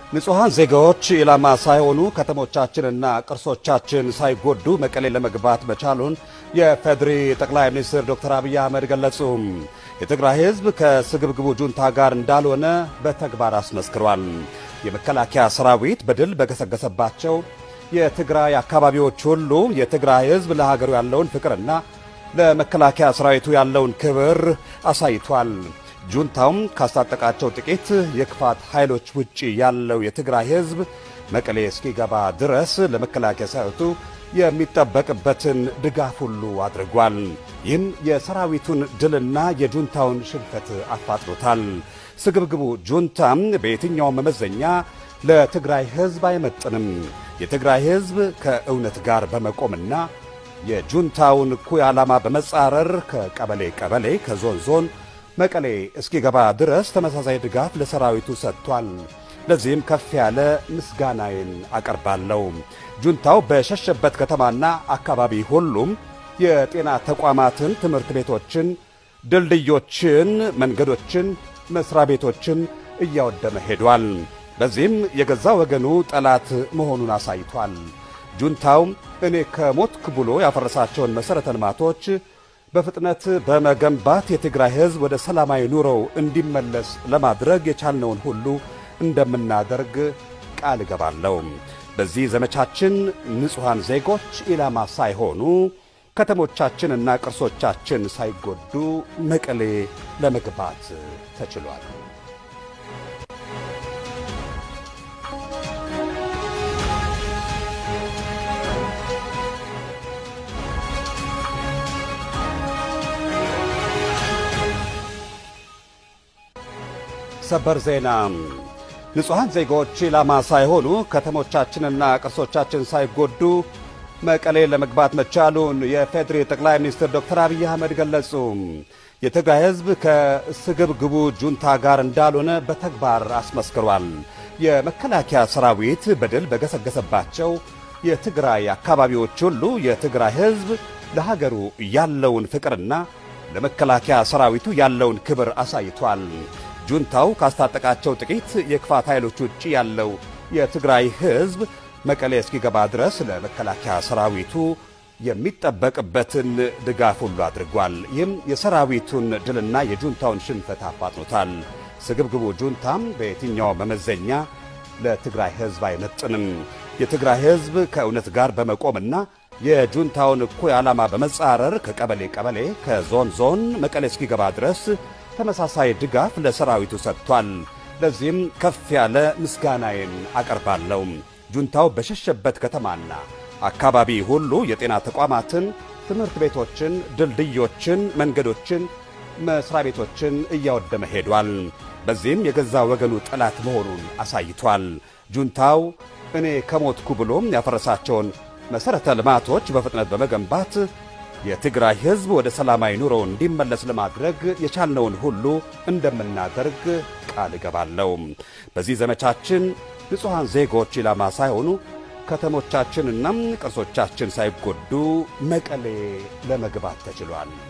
ንጹሐን ዜጋዎች ኢላማ ሳይሆኑ ከተሞቻችንና ቅርሶቻችን ሳይጎዱ መቀሌ ለመግባት መቻሉን የፌዴሪ ጠቅላይ ሚኒስትር ዶክተር አብይ አህመድ ገለጹ። የትግራይ ሕዝብ ከስግብግቡ ጁንታ ጋር እንዳልሆነ በተግባር አስመስክሯል። የመከላከያ ሰራዊት በድል በገሰገሰባቸው የትግራይ አካባቢዎች ሁሉ የትግራይ ሕዝብ ለሀገሩ ያለውን ፍቅርና ለመከላከያ ሰራዊቱ ያለውን ክብር አሳይቷል። ጁንታውም ካስታጠቃቸው ጥቂት የክፋት ኃይሎች ውጪ ያለው የትግራይ ሕዝብ መቀሌ እስኪገባ ድረስ ለመከላከያ ሰራዊቱ የሚጠበቅበትን ድጋፍ ሁሉ አድርጓል። ይህም የሰራዊቱን ድልና የጁንታውን ሽንፈት አፋጥኖታል። ስግብግቡ ጁንታም በየትኛው መመዘኛ ለትግራይ ሕዝብ አይመጥንም። የትግራይ ሕዝብ ከእውነት ጋር በመቆምና የጁንታውን እኩይ ዓላማ በመጻረር ከቀበሌ ቀበሌ ከዞን ዞን መቀሌ እስኪገባ ድረስ ተመሳሳይ ድጋፍ ለሰራዊቱ ሰጥቷል። ለዚህም ከፍ ያለ ምስጋናዬን አቀርባለሁ። ጁንታው በሸሸበት ከተማና አካባቢ ሁሉም የጤና ተቋማትን፣ ትምህርት ቤቶችን፣ ድልድዮችን፣ መንገዶችን፣ መስሪያ ቤቶችን እያወደመ ሄዷል። በዚህም የገዛ ወገኑ ጠላት መሆኑን አሳይቷል። ጁንታው እኔ ከሞትክ ብሎ ያፈረሳቸውን መሠረተ ልማቶች በፍጥነት በመገንባት የትግራይ ሕዝብ ወደ ሰላማዊ ኑሮው እንዲመለስ ለማድረግ የቻልነውን ሁሉ እንደምናደርግ ቃል እገባለሁ። በዚህ ዘመቻችን ንጹሐን ዜጎች ኢላማ ሳይሆኑ ከተሞቻችንና ቅርሶቻችን ሳይጎዱ መቀሌ ለመግባት ተችሏል። ሰበር ዜና ንጹሐን ዜጎች ኢላማ ሳይሆኑ ከተሞቻችንና ቅርሶቻችን ሳይጎዱ መቀሌ ለመግባት መቻሉን የፌዴሪ ጠቅላይ ሚኒስትር ዶክተር አብይ አህመድ ገለጹ። የትግራይ ሕዝብ ከስግብግቡ ጁንታ ጋር እንዳልሆነ በተግባር አስመስክሯል። የመከላከያ ሰራዊት በድል በገሰገሰባቸው የትግራይ አካባቢዎች ሁሉ የትግራይ ሕዝብ ለሀገሩ ያለውን ፍቅርና ለመከላከያ ሰራዊቱ ያለውን ክብር አሳይቷል። ጁንታው ካስታጠቃቸው ጥቂት የክፋት ኃይሎች ውጭ ያለው የትግራይ ሕዝብ መቀሌ እስኪገባ ድረስ ለመከላከያ ሰራዊቱ የሚጠበቅበትን ድጋፍ ሁሉ አድርጓል። ይህም የሰራዊቱን ድልና የጁንታውን ሽንፈት አፋጥኖታል። ስግብግቡ ጁንታም በየትኛው መመዘኛ ለትግራይ ሕዝብ አይመጥንም። የትግራይ ሕዝብ ከእውነት ጋር በመቆምና የጁንታውን እኩይ ዓላማ በመጻረር ከቀበሌ ቀበሌ ከዞን ዞን መቀሌ እስኪገባ ድረስ ተመሳሳይ ድጋፍ ለሰራዊቱ ሰጥቷል። ለዚህም ከፍ ያለ ምስጋናዬን አቀርባለሁ። ጁንታው በሸሸበት ከተማና አካባቢ ሁሉ የጤና ተቋማትን፣ ትምህርት ቤቶችን፣ ድልድዮችን፣ መንገዶችን፣ መስሪያ ቤቶችን እያወደመ ሄዷል። በዚህም የገዛ ወገኑ ጠላት መሆኑን አሳይቷል። ጁንታው እኔ ከሞትኩ ብሎም ያፈረሳቸውን መሠረተ ልማቶች በፍጥነት በመገንባት የትግራይ ሕዝብ ወደ ሰላማዊ ኑሮው እንዲመለስ ለማድረግ የቻልነውን ሁሉ እንደምናደርግ ቃል እገባለሁ። በዚህ ዘመቻችን ንጹሐን ዜጎች ኢላማ ሳይሆኑ ከተሞቻችንና ቅርሶቻችን ሳይጎዱ መቀሌ ለመግባት ተችሏል።